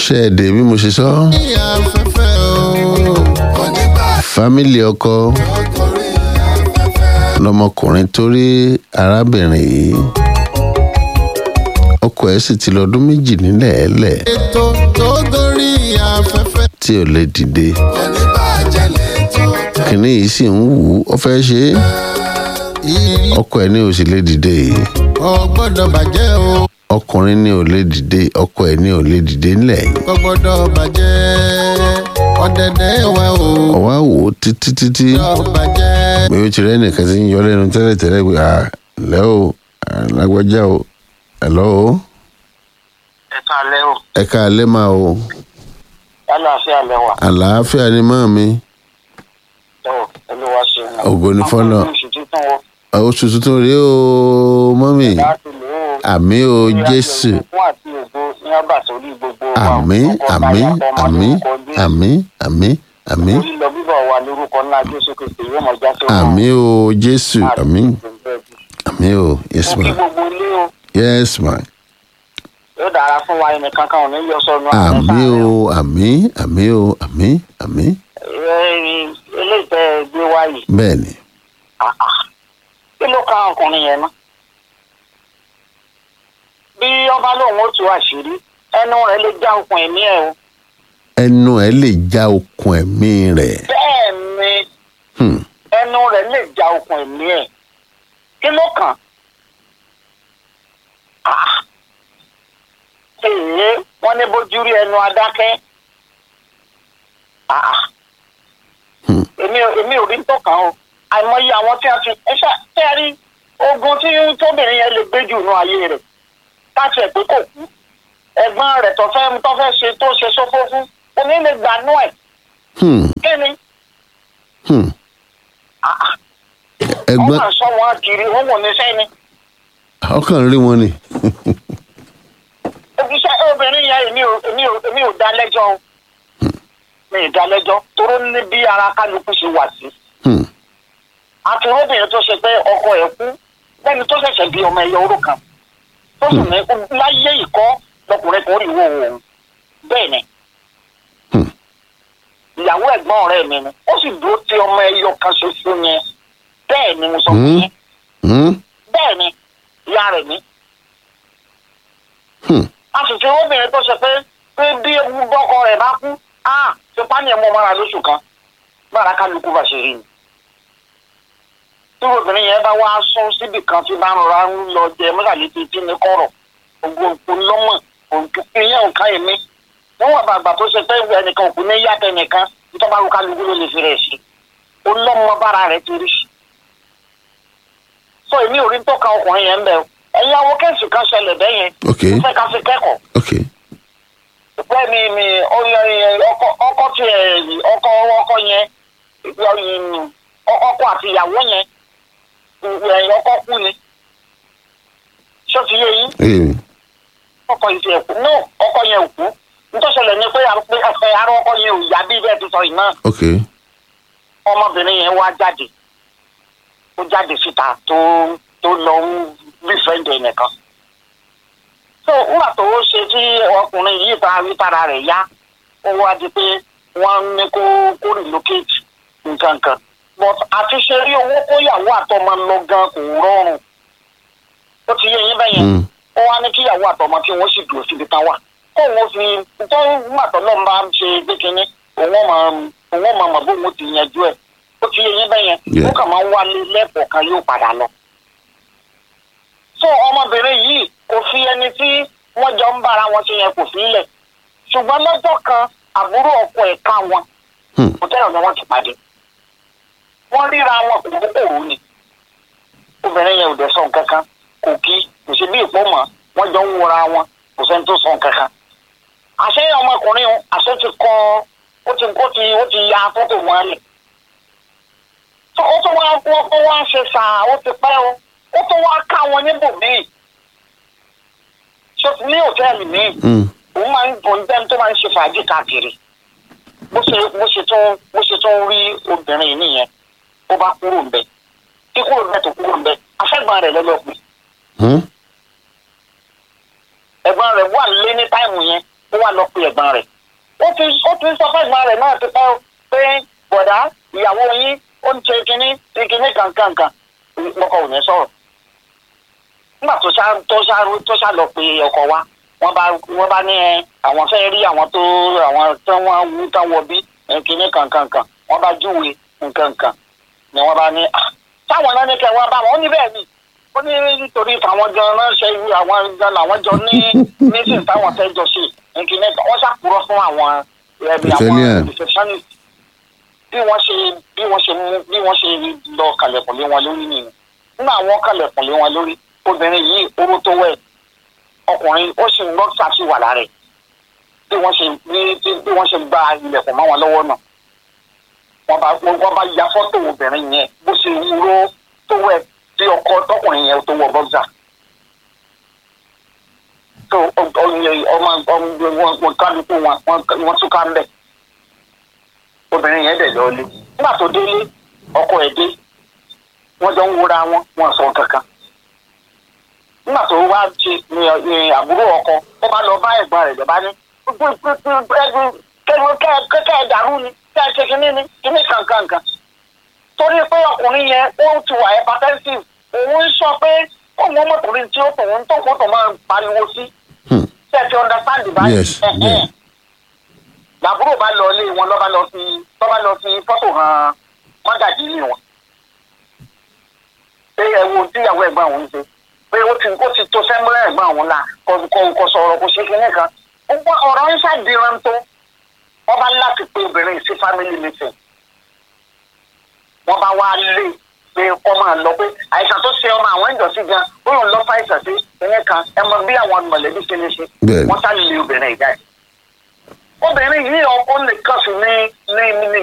ṣe é dé bí mo ṣe sọ. ní afẹ́fẹ́ o onígbà fámìlì ọkọ ọkùnrin afẹ́fẹ́ lọmọkùnrin tó rí arábìnrin yìí ọkọ ẹ̀ sì ti lọ́dún méjì nílẹ̀ ẹ̀lẹ̀ ètò tó gorí afẹ́fẹ́ tí ò lè dìde oníbàjẹ́ lẹ́tọ̀ tó kìnní yìí sì ń wù ú ó fẹ́ ṣe é ìrì ọkọ ẹ̀ ní ò sì lè dìde yìí ò gbọ́dọ̀ bàjẹ́ o ọkùnrin ní ò lè dìde ọkọ ẹ̀ ní ò lè dìde nílẹ̀ yìí kò gbọ́dọ̀ bàjẹ́ ọ̀dẹ̀dẹ̀ wa o ọwọ́ wò ó títí títí gbọ́dọ̀ bàjẹ́ pé ó ti rẹ́ nìkan tí ń yọ lẹ́nu tẹ́lẹ̀tẹ́lẹ̀ pé à lẹ́ o à, lágbájá o ẹ̀lọ́ o ẹ káalẹ́ o ẹ káalẹ́ máa o lálàáfíà lẹwà àlàáfíà ni máa mi tó olúwa ṣeun Ògo ni fọ́lọ́run. àwọn oṣù títún wo oṣù tuntun rèé o mọ́mì láti lò ó àmì o jésù fún àti ògo ní ọba sórí gbogbo wa àmì ọkọ àmì táyà, ọmọ àmì lórúkọ Jésù. àmì àmì àmì lílọ bíbọ̀ wa lórúkọ ńlá jésù kristi yóò mọ já sí àmì o jésù àmì àmì o yes mo ma kí gbogbo ilé o yes ma yóò dára fún wa ẹnì kankan ò ní yọ sọnù àmì o àmì àmì o àmì àmì eléyìí tẹ ẹ gbé wá yìí bẹ́ẹ̀ ni ah, ah. kí ló ka ọkùnrin yẹn ná bí ọba lòun ó tú àṣírí ẹnu rẹ lè já okùn ẹ̀mí ẹ o ẹnu ẹ lè já okùn ẹ̀mí rẹ̀ bẹ́ẹ̀ ni Hmm. ẹnu rẹ̀ lè já okùn ẹ̀mí ẹ̀ kí ló kàn Ah. èyí wọ́n ní bójú rí ẹnu adákẹ́ Ah. Hmm. èmi ò èmi ò rí tó kàn o àìmọye àwọn tí a fi ẹ ṣá tẹ́ ẹ rí ogun tí tóbìnrin yẹn lè gbé jù nù ayé rẹ̀ láti ẹ̀ pé kò kú ẹ̀gbọ́n rẹ̀ tó fẹ́ tó fẹ́ ṣe tó ṣe sófó fún omi lè gbanú ẹ̀ Hmm. kí ni. Hmm. Ah, ah ẹ̀gbọ́n wọ́n máa sọ wọn kiri wọ́n wò ní sẹ́ni. ọkàn rí wọn ni òbíṣẹ́ obìnrin yẹn èmi ò èmi ò èmi ò dá lẹ́jọ́ o mi ì dá lẹ́jọ́ toró ní bí ara kálukú ṣe wà sí. Hmm. àti obìnrin tó ṣe pé ọkọ ẹ̀ kú lẹ́ni tó ṣẹ̀ṣẹ̀ bí ọmọ ẹ̀yọ oró kan tó sì ní láyé ìkọ́ lọkùnrin kan rí ìwò òun bẹ́ẹ̀ ni Hmm. ìyàwó ẹ̀gbọ́n ọ̀rẹ́ mi ni ó sì dúró ti ọmọ ẹ̀yọ kan ṣoṣo yẹn bẹ́ẹ̀ ni mo sọ fún Hmm. yín Hmm. bẹ́ẹ̀ ni ìyá rẹ̀ ní. Hmm. a sì fi obìnrin tó ṣe pé pé bí ewu bọ́kọ rẹ̀ bá kú á ṣe pání ẹ̀ mọ́ mọ́ra lóṣù kan bára kálukú bá ṣe rí ni. tí obìnrin yẹn bá wá sún síbì kan tí bá ń rọra ń lọ jẹ mọ́sàlẹ́ ti tí ní kọ̀rọ̀ gbogbo òkú lọ́mọ̀ òkú ìyẹn òǹkà èmi níwọ̀n bàgbà tó ṣe pé ẹnìkan òkú ní yàtọ̀ ẹnìkan nítorí bá kálukú ló lè fi rẹ̀ sí ó lọ́mọ bára rẹ̀ ti rí so èmi ò rí tó ka ọkùnrin yẹn ń bẹ̀ o ẹ̀yin àwọn kẹ́sì kan ṣẹlẹ̀ bẹ́yẹn ok mo fẹ́ ká fi kẹ́kọ̀ọ́ ok pẹ́ mi mi ọyọ yẹn ọkọ ọkọ tí ẹ ọkọ ọkọ yẹn ìyọ- ọkọ àti ìyàwó yẹn ẹ̀yìn ọkọ kú ni ṣó ti yé yín ee ọkọ yìí ti ẹ̀ kú no ọkọ yẹn ò kú nítòsílẹ̀ ni pé àpé ẹsẹ̀ ara ọkọ yẹn ò yá bí bẹ́ẹ̀ ti sọ yìí náà ok ọmọbìnrin yẹn wá jáde ó jáde síta tó tó lọ ń bífẹ̀ǹdì ẹnìkan so nígbà tó ó ṣe tí ọkùnrin yìí ta wítara rẹ̀ yá ó wá di pé wọ́n ní kó kó relocate nǹkan kan but àti ṣe rí owó kóyàwó àtọmọ lọ gan kò rọrùn ó ti yé yín bẹ́yẹn Hmm. ó wá ní kíyàwó àtọmọ kí wọ́n sì dúró síbi tán wà kóun fi tó màtọ́ náà bá ń ṣe gbé kínní òun ọmọ òun ọmọ mọ̀ bóun ti yanjú ẹ̀ ó ti yé yín bẹ́yẹn Yeah. ó kàn máa ń wálé lẹ́ẹ̀kọ̀ọ̀kan yóò padà lọ. so ọmọbìnrin yìí kò fi ẹni tí wọ́n jọ ń bára wọn ṣe yẹn kò fi í lẹ̀ ṣùgbọ́n lọ́jọ́ kan àbúrò ọkọ ẹ̀ ká wọn Hmm. hòtẹ́ẹ̀lì ni wọ́n ti pàdé wọ́n ríra wọn kò kókòrò ni obìnrin yẹn ò dẹ̀ sọ nǹkan kan kò kí kò sí bí ìpó mọ́ wọ́n jọ ń wọra wọn kò sẹ́ni tó sọ nǹkan kan àṣẹ ọmọkùnrin ọ̀hún, àṣẹ ti kọ ó ti ó ti ó ti ya fọ́tò wọn lẹ̀ tó ó tó wá wọ́n tó wá ṣe sàá ó ti pẹ́ o ó tó wá ká wọn níbòmíì ṣe ní hòtẹ́ẹ̀lì míì Hmm. òun máa ń òun jẹ́ tó máa ń ṣe fàájì káàkiri bó ṣe bó ṣe tún bó ṣe tún rí obìnrin yìí nìyẹn ó bá kúrò ń bẹ tí kúrò ń bẹ tó kúrò ń bẹ afẹ́gbọ́n rẹ̀ lọ́lọ́pẹ́ Hmm. ẹ̀gbọ́n rẹ̀ wà lé ní táìmù yẹn ó wà lọ pe ẹ̀gbọ́n rẹ̀ ó ti ó ti sọ fún ẹ̀gbọ́n rẹ̀ náà ti pẹ́ o pé bọ̀dá ìyàwó yín ó ń ṣe kinní ṣe kinní kankankan lọ́kọ̀ ò ní sọ̀rọ̀ nígbà tó ṣá tó ṣá tó ṣá lọ pe ọkọ wa wọ́n bá wọ́n bá ní ẹ àwọn fẹ́ rí àwọn tó àwọn tí wọ́n wú tán wọ bí ẹ, kinní kankankan wọ́n bá júwe nkankan ni wọ́n bá ní "Ah, táwọn náà ní kẹ́ wọ́n bá wọn ó ní bẹ́ẹ̀ ni ó ní nítorí táwọn gan náà ṣe irú àwọn gan làwọn jọ ní nísìn táwọn fẹ́ jọ ṣe nkíní kan wọ́n ṣàkúrọ̀ fún àwọn ẹbí àwọn Italian. receptionist bí wọ́n ṣe bí wọ́n ṣe mú bí wọ́n ṣe lọ kalẹ̀kùn lé wọn lórí nìyẹn nígbà àwọn kalẹ̀kùn lé wọn lórí obìnrin yìí oró tó wẹ̀ ọkùnrin ó sì ń lọ ṣàṣìwà lára ẹ̀ bí wọ́n ṣe bí bí- bí wọ́n ṣe gba ilẹ̀kùn mọ́ wọn lọ́wọ́ náà wọ́n bá wọ́n bá ya fọ́tò obìnrin yẹn bó ṣe wúró tó wẹ̀ tí ọkọ tọkùnrin yẹn tó wọ bọ́gà tó ọyẹ ọmọ ọmọ wọn wọn kálukú wọn wọn wọn tún ká ń bẹ obìnrin yẹn dẹ̀ lọ́ọ́lé nígbà tó délé ọkọ ẹ̀ dé wọ́n jọ ń wúra wọn wọn sọ kankan nígbà tó wá ṣe ní ní àbúrò ọkọ ó bá lọ bá ẹ̀gbọ́n rẹ̀ lọ́ba ní kẹ́kẹ́ ẹ̀ dàrú ni kẹ́ ẹ̀ ṣe kínní ni kínní kankankan torí pé ọkùnrin yẹn ó ti wà hypertensive òun ń sọ pé òun ọmọkùnrin tí ó tòun tó kó tó máa pariwo sí Hmm. ṣe ti understand báyìí Yes, yes. làbúrò bá lọ ilé wọn lọ́ba lọ fi lọ́ba lọ fi fọ́tò hàn mọ́gàjì ilé wọn pé ẹ wo tíyàwó ẹ̀gbọ́n òun ṣe pé ó ti ó ti tó sẹ́múlẹ̀ ẹ̀gbọ́n òun la kò kò kò sọ̀rọ̀ kò ṣe kinní kan ó gbọ́ ọ̀rọ̀ ń ṣàdìran tó wọ́n bá láti pé obìnrin sí family meeting wọ́n bá wá lé pé kọ́ máa lọ pé àìsàn tó ṣe ọmọ àwọn ìjọsí gan ó lòun lọ fàìsàn sí ìyẹn kan ẹ mọ bí àwọn mọ̀lẹ́bí ṣe lè ṣe Bẹ́ẹ̀ni. wọ́n sá lé obìnrin ìjà ẹ̀ obìnrin yìí ọkọ nìkan sì ní ní